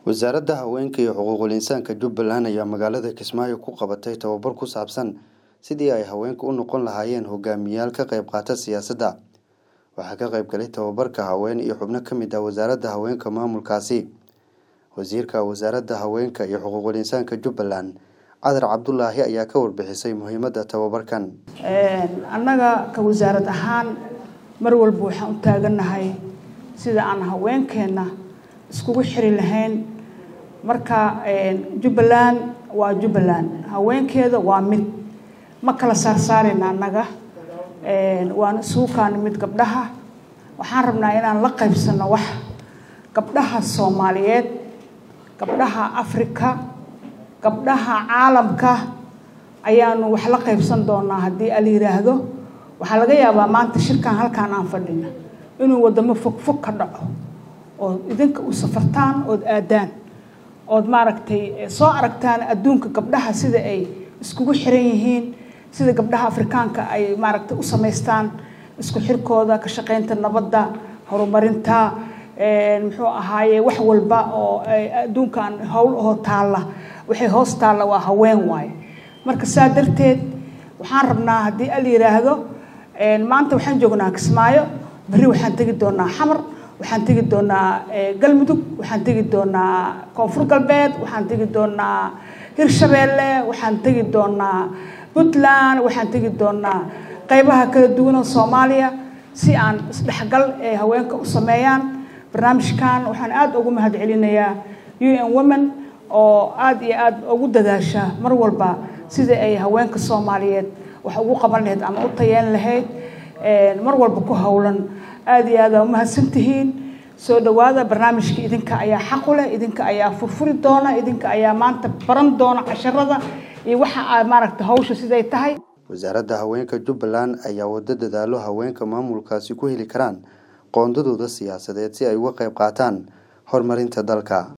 wasaaradda haweenka iyo xuquuqul insaanka jubbaland ayaa magaalada kismaayo ku qabatay tababar ku saabsan sidii ay haweenku u noqon lahaayeen hogaamiyayaal ka qayb qaata siyaasadda waxaa ka qayb galay tababarka haween iyo xubno ka mid ah wasaaradda haweenka maamulkaasi wasiirka wasaaradda haweenka iyo xuquuqul insaanka jubbaland cadar cabdulaahi ayaa ka warbixisay muhiimadda tababarkan annaga ka wasaarad ahaan mar walba waxaan u taagannahay sida aan haweenkeenna iskugu xiri lahayn marka jubbaland waa jubbaland haweenkeeda waa mid ma kala saarsaarayna annaga waan isugu kaani mid gabdhaha waxaan rabnaa inaan la qaybsano wax gabdhaha soomaaliyeed gabdhaha afrika gabdhaha caalamka ayaanu wax la qaybsan doonaa haddii ala yidhaahdo waxaa laga yaabaa maanta shirkan halkaan aan fadhina inuu wadamo fog fog ka dhaco oo idinka u safartaan ood aadaan ood maaragtay soo aragtaan adduunka gabdhaha sida ay iskugu xiran yihiin sida gabdhaha afrikaanka ay maaragtay u samaystaan isku xirkooda ka shaqaynta nabadda horumarinta muxuu ahaaye wax walba oo adduunkan howl oo taalla waxay hoos taalla waa haween waaye marka saa darteed waxaan rabnaa haddii al yidhaahdo maanta waxaan joognaa kismaayo berri waxaan tegi doonaa xamar waxaan tegi doonaa galmudug waxaan tegi doonaa koonfur galbeed waxaan tegi doonaa hirshabeelle waxaan tegi doonaa puntland waxaan tegi doonaa qaybaha kala duwan oo soomaaliya si aan isdhexgal ee haweenka u sameeyaan barnaamijkan waxaan aada ugu mahad celinayaa u n women oo aada iyo aada ugu dadaasha mar walba sidai ay haweenka soomaaliyeed wax ugu qaban lahayd ama u tayeen lahayd mar walba ku howlan aada iyo aada umahadsantihiin soo dhawaada barnaamijka idinka ayaa xaqu leh idinka ayaa furfuri doona idinka ayaa maanta baran doona casharada iyo waxa a maaragta hawsha siday tahay wasaaradda haweenka jubbaland ayaa wado dadaalo haweenka maamulkaasi ku heli karaan qoondadooda siyaasadeed si ay uga qayb qaataan horumarinta dalka